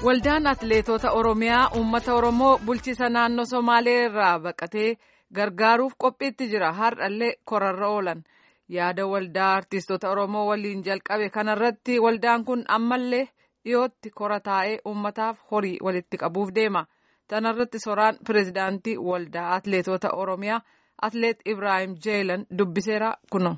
Waldaan Atileetota Oromiyaa uummata Oromoo bulchiisa naannoo Somaalee irraa baqatee gargaaruuf qophiitti jira. Har'allee korarra oolan. Yaada waldaa artiistota Oromoo waliin jalqabe kanarratti waldaan kun ammallee dhiyootti kora taa'ee uummataaf horii walitti qabuuf deema. Tanarratti soraan pirezidaantii waldaa Atileetota Oromiyaa Atileet Ibrahim Jeelan dubbiseera kuno.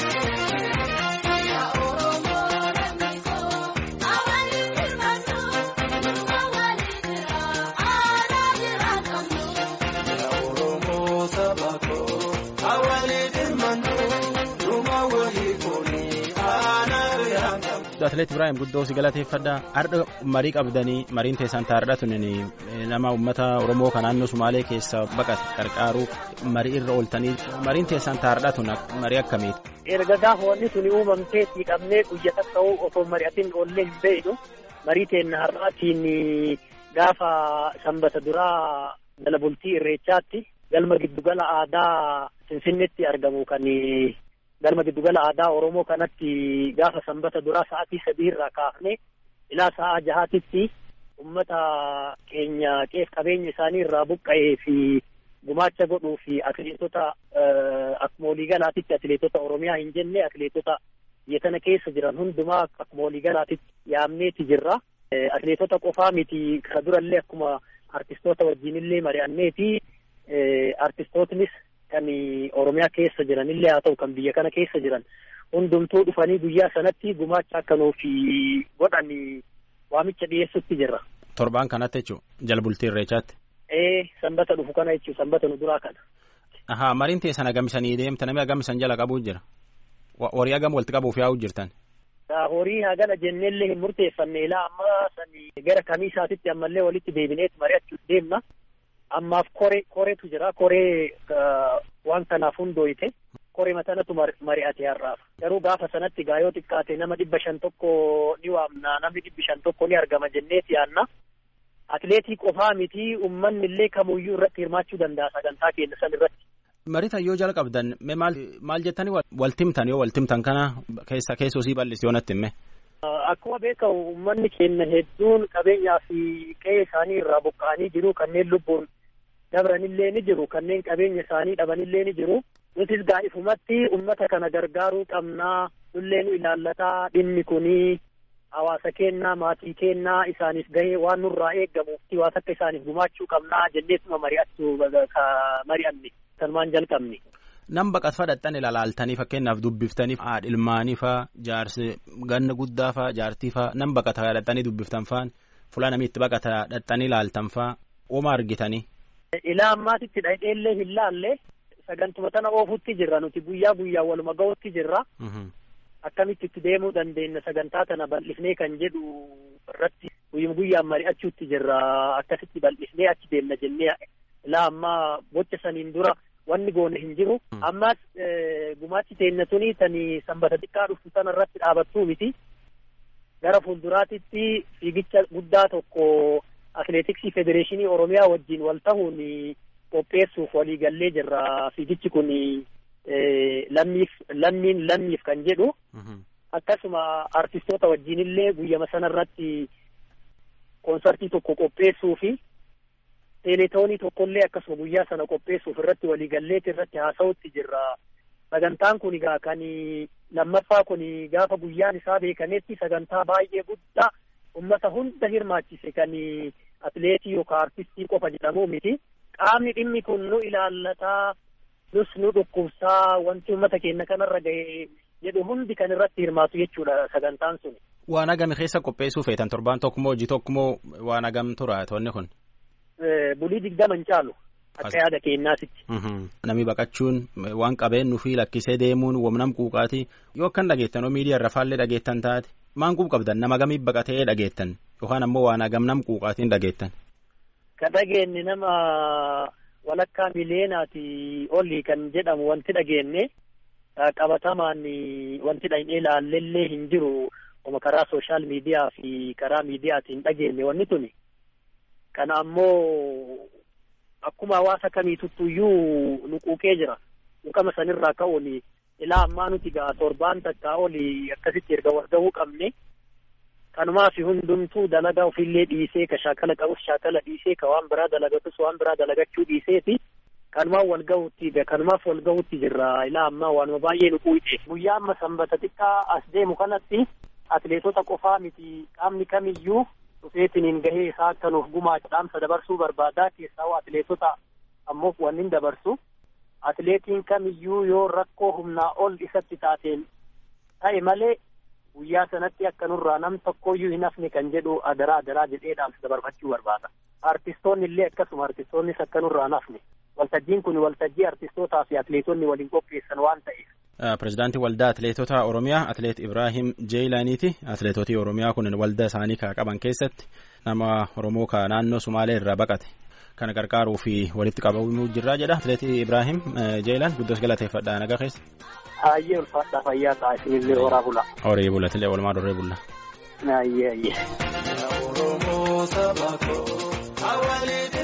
Atileet Ibrahim guddoo si galateeffadha. Har'a marii qabdanii mariin teessan taa'aadha tunin nama uummata Oromoo kan naannoo Sumaalee keessa baqate qarqaaruuf marii irra ooltanii mariin teessan taa'aadha tun marii akkamiiti? Erga gaafa wanni suni uumamtee dhiqamnee guyyata ta'uu otoo mari'atiin oollee hin beeknu marii teenna har'aatiin gaafa sanbata duraa jala bultii irreechaatti galma giddugala aadaa Finfinneetti argamu kan galma giddugala aadaa Oromoo kanatti gaafa sanbata duraa sa'aatii sadii irraa kaafnee ilaa sa'a jahaatitti ummata keenya qeef qabeenya isaanii irraa buqqa'ee fi gumaacha godhuu fi atileetota akkuma waliigalaatitti atileetota Oromiyaa hin jenne atileetota biyya kana keessa jiran hundumaa akkuma waliigalaatitti yaamneeti jirra. Atileetota qofaa miti kana durallee akkuma artistoota wajjinillee mari'annee fi artistootnis kan Oromiyaa keessa jiranillee haa ta'u kan biyya kana keessa jiran hundumtuu dhufanii guyyaa sanatti gumaacha akka nuuf godhan waamicha dhiyeessutti jirra. Torbaan kanatti jechuun jala bultii irreechaatti. Ee sanbata dhufu kana jechuun sanbata nu duraa kana. Ahaa mariin teessan agamisanii deemta namni agamisan jala qabuu jira. Horii hagam walitti qabuuf yaa'u jirtan. Horii hagana jenneellee hin murteeffanne ilaa amma sani gara kamiisaatitti ammallee walitti deebineet mari'achuuf deemna. ammaaf koree koreetu jira koree waan kanaaf hundooyite koree matanatu mari'ate har'aaf garuu gaafa sanatti gaayoo xiqqaate nama dhibba shan tokko ni waamna namni dhibbi shan tokko ni argama jenneeti yaanna atileetii qofaa miti ummanni illee kamuyyuu irratti hirmaachuu danda'a sagantaa keenya san irratti. Mariita yoo jala qabdan maal maal jettanii waltimtan yoo waltimtan kana keessa keessoo sii bal'isi yoo natti himme. Akkuma beekamu uummanni keenya hedduun qabeenyaa fi qe'ee isaanii irraa buqqa'anii jiru kanneen lubbuun dabranillee ni jiru kanneen qabeenya isaanii dhabanillee ni jiru nutis gaa'ifumatti ummata kana gargaaruu qabnaa nullee nu ilaallataa dhimmi kunii hawaasa kennaa maatii kennaa isaaniif gahee waan nurraa eeggamuuf waan akka isaaniif gumaachuu qabnaa jenneetuma mari'achuu mari'anne sanumaan jalqabne. Nam baqat fadhaxxan ilaalaaltanii fakkeenyaaf dubbiftanii haadha ilmaanii faa jaarsi ganna guddaa faa jaartii faa nam baqata dhadhaxxanii dubbiftan faan fuula namni itti baqata dhadhaxxanii ilaaltan faa ooma argitanii. Ilaa ammaatitti dhaqeellee hin laalle sagantuma tana oofutti jirra nuti guyyaa guyyaa waluma ga'utti jirra. Akkamitti itti deemuu dandeenya sagantaa tana bal'ifnee kan jedhu irratti guyyuma guyyaan mari'achuutti jirra akkasitti bal'ifnee achi deemna jennee ilaa ammaa bocha saniin dura wanni goone hin jiru. Ammas gumaachi teenya tuni tani sanbata xiqqaa dhuftu tana irratti dhaabattuu miti. Gara fuulduraatitti fiigicha guddaa tokko atileetiksii federeeshinii oromiyaa wajjin wal ta'uun qopheessuuf walii gallee jirra fiigichi kun lammiif lammiin lammiif kan jedhu akkasuma artistoota wajjinillee guyyama sana irratti koonsartii tokko qopheessuu fi teeletoonii tokkollee akkasuma guyyaa sana qopheessuuf irratti walii galleeti irratti haasa'utti jirra sagantaan kun egaa kan lammaffaa kun gaafa guyyaan isaa beekametti sagantaa baay'ee guddaa ummata hunda hirmaachise kan atileetii yookaan artistii qofa jedhamu miti. Qaamni dhimmi kun nu ilaallataa nus nu dhukkubsaa wanti ummata keenya kanarra gahe jedhu hundi kan irratti hirmaatu jechuudha sagantaan sun. Waan agami keessa qopheessuu feetan torbaan tokkomoo hojii tokkomoo waan agam tura toonni kun. Bulii digdama hin caalu. Akka yaada keenyaatitti. Namni baqachuun waan qabeenyu fi lakkisee deemuun wamnam quuqaati yoo akkan dhageettan oo miidiyaa irra faallee dhageettan taate maan quub qabdan nama gamiif baqatee dhageettan yookaan ammoo waan agam nam quuqaatiin dhageettan. Ka dhageenye nama walakkaa miliyeenaati olii kan jedhamu wanti dhageenye qabatamaan wanti dhaqnee ilaallellee hin jiru oma karaa sooshaal miidiyaa fi karaa miidiyaatiin dhageenye wanni tuni. Kana ammoo akkuma hawaasa kamiituttuyyuu nu quuqee jira. Quuqama sanirraa ka'uun ilaa ammaa nuti gaa torbaan takkaa oli akkasitti erga wal gahuu qabne kanumaaf hundumtuu dalagaa ofillee dhiisee ka shaakala qabus shaakala dhiisee ka waan biraa dalagatus waan biraa dalagachuu dhiiseeti kanumaan wal gahuutti kanumaaf wal gahuutti jirra ilaa ammaa waanuma baay'ee nu quuqe guyyaa amma sanbata xiqqaa as deemu kanatti atleetota qofaa miti qaamni kamiyyuu dhufeetiniin gahee isaa akka nuuf gumaacha dhaamsa dabarsuu barbaadaa keessaa atleetota ammoo wannin dabarsu atleetiin kamiyyuu yoo rakkoo humnaa ol isatti taateen ta'e malee guyyaa sanatti akka nurraa nam tokkoyyuu hin hafne kan jedhu adaraa adaraa jedhee dhaamsa dabarfachuu barbaada. Artistoonni illee akkasuma artistoonnis akka nurraa hin hafne. Waltajjiin kun waltajjii artistootaa fi atleetonni waliin qopheessan waan ta'eef. Pireezidaantii waldaa atleetota Oromiyaa atleet Ibraahim Jeeyilaaniiti. Atleetotii Oromiyaa kun waldaa isaanii ka qaban keessatti nama Oromoo ka naannoo Sumaalee irraa baqate. Kana gargaaruu fi walitti qabamuu jirraa jedha. Atleetii Ibraahim Jeeyilaan guddoos galateeffadha nagaa keessa. Ayyee ulfaadhaa fayyaa ta'a isinillee horaa bula. Horii bulatilee walumaa dorree bulla. Ayyee ayyee.